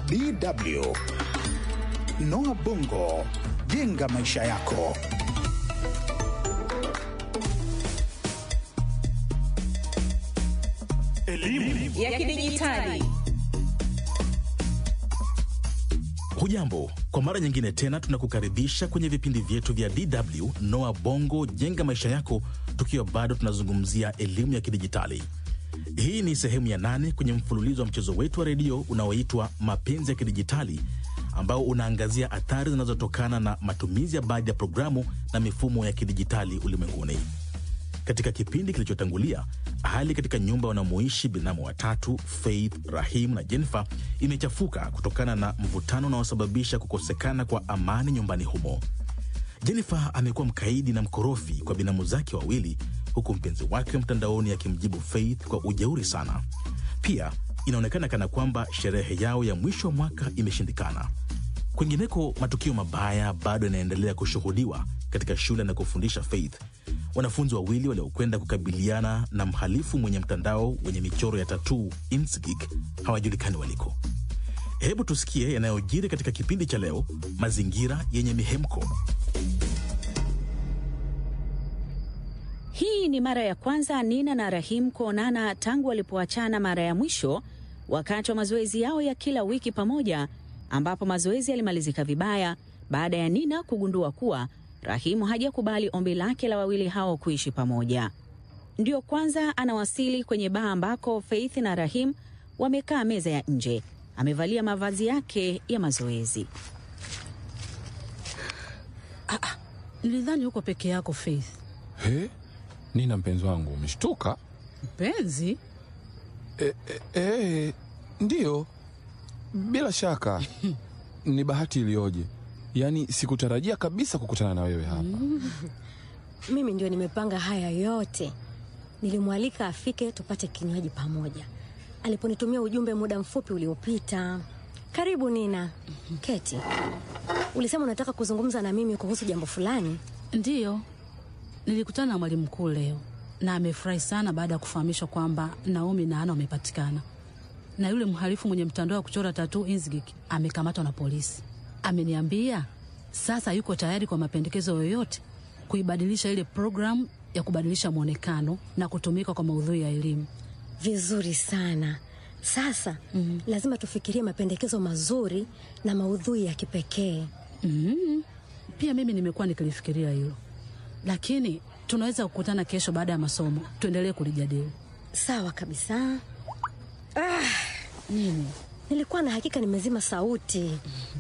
DW. Noah Bongo, jenga maisha yako. Elimu ya kidijitali. Hujambo, kwa mara nyingine tena tunakukaribisha kwenye vipindi vyetu vya DW Noa Bongo jenga maisha yako, tukiwa bado tunazungumzia elimu ya kidijitali. Hii ni sehemu ya nane kwenye mfululizo wa mchezo wetu wa redio unaoitwa Mapenzi ya Kidijitali, ambao unaangazia athari zinazotokana na matumizi ya baadhi ya programu na mifumo ya kidijitali ulimwenguni. Katika kipindi kilichotangulia, hali katika nyumba wanamoishi binamu watatu Faith, Rahim na Jennifer imechafuka kutokana na mvutano unaosababisha kukosekana kwa amani nyumbani humo. Jennifer amekuwa mkaidi na mkorofi kwa binamu zake wawili, huku mpenzi wake mtandaoni akimjibu Faith kwa ujeuri sana. Pia inaonekana kana kwamba sherehe yao ya mwisho wa mwaka imeshindikana. Kwingineko, matukio mabaya bado yanaendelea kushuhudiwa katika shule na kufundisha Faith. Wanafunzi wawili waliokwenda kukabiliana na mhalifu mwenye mtandao wenye michoro ya tatuu Insgik hawajulikani waliko. Hebu tusikie yanayojiri katika kipindi cha leo, mazingira yenye mihemko. Hii ni mara ya kwanza Nina na Rahim kuonana tangu walipoachana mara ya mwisho wakati wa mazoezi yao ya kila wiki pamoja, ambapo mazoezi yalimalizika vibaya baada ya Nina kugundua kuwa Rahimu hajakubali ombi lake la wawili hao kuishi pamoja. Ndio kwanza anawasili kwenye baa ambako Faith na Rahim wamekaa meza ya nje. Amevalia mavazi yake ya mazoezi. Nilidhani uko peke yako Faith. He? Nina mpenzi wangu, umeshtuka? Mpenzi? E, e, e, ndiyo, bila shaka ni bahati iliyoje! Yaani sikutarajia kabisa kukutana na wewe hapa. Mimi ndio nimepanga haya yote. Nilimwalika afike tupate kinywaji pamoja, aliponitumia ujumbe muda mfupi uliopita. Karibu Nina. Keti. Ulisema unataka kuzungumza na mimi kuhusu jambo fulani. Ndiyo, nilikutana na mwalimu mkuu leo na amefurahi sana baada ya kufahamishwa kwamba Naomi na Ana wamepatikana na yule mhalifu mwenye mtandao wa kuchora tatuu Inzgik amekamatwa na polisi. Ameniambia sasa yuko tayari kwa mapendekezo yoyote kuibadilisha ile programu ya kubadilisha mwonekano na kutumika kwa maudhui ya elimu. Vizuri sana. Sasa mm, lazima tufikirie mapendekezo mazuri na maudhui ya kipekee. Mm, pia mimi nimekuwa nikilifikiria hilo, lakini tunaweza kukutana kesho baada ya masomo tuendelee kulijadili. Sawa kabisa. Ah, Nini? nilikuwa na hakika nimezima sauti.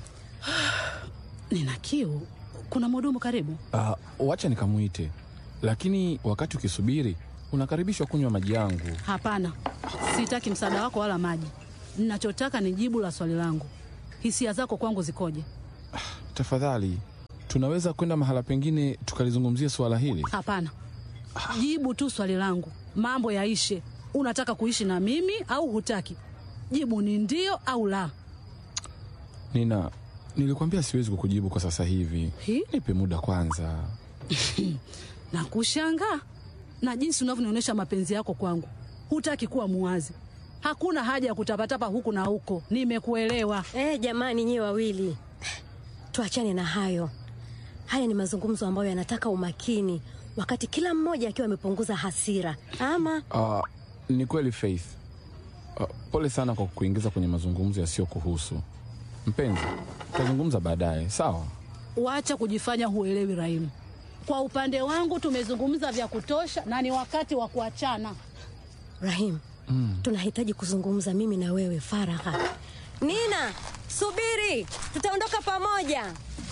Nina kiu. Kuna mhudumu karibu? Ah, wacha nikamwite, lakini wakati ukisubiri unakaribishwa kunywa maji yangu. Hapana, sitaki msaada wako wala maji. Ninachotaka ni jibu la swali langu. Hisia zako kwangu zikoje? Tafadhali, tunaweza kwenda mahala pengine tukalizungumzia suala hili? Hapana, jibu tu swali langu, mambo yaishe. Unataka kuishi na mimi au hutaki? Jibu ni ndio au la. Nina, nilikwambia siwezi kukujibu kwa sasa hivi. Hi? Nipe muda kwanza. na kushangaa na jinsi unavyonionyesha mapenzi yako kwangu. Hutaki kuwa muwazi. Hakuna haja ya kutapatapa huku na huko. Nimekuelewa. Eh, jamani nyiwe wawili. Tuachane na hayo. Haya ni mazungumzo ambayo yanataka umakini wakati kila mmoja akiwa amepunguza hasira. Ama Ah, ni kweli Faith. Ah, pole sana kwa kukuingiza kwenye mazungumzo yasiyokuhusu. Mpenzi, tutazungumza baadaye, sawa? Wacha kujifanya huelewi, Rahimu. Kwa upande wangu tumezungumza vya kutosha na ni wakati wa kuachana. Rahim, tunahitaji kuzungumza mimi na wewe faragha. Nina, subiri, tutaondoka pamoja.